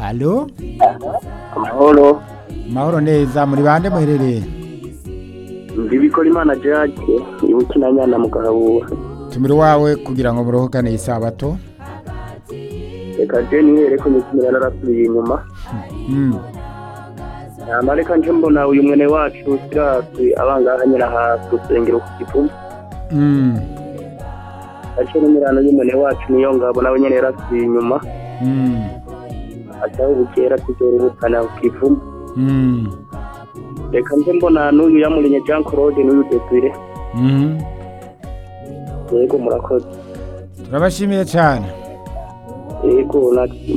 alo amahoro mahoro neza muri bande muherereye ndibikora imana jake ibukina nyana mu gahabura tumira iwawe kugira ngo muruhukane isabato reka je nihere ko nyikimira narasubiye inyuma Mm. hama reka nje mbona uyu mwene wacu sirasi abangaha nyina hasi rusengero ku kivumu Mm. ace n'imirano y'umwene wacu niyo ngabo nawe nyene yarasubiye inyuma Mm. acaho bukera tuzorubukana ku kivumu Mm. reka nje mbona n'uyu yamurinye jean claude n'uyu desire Mm. yego murakoze turabashimiye cyane yego na-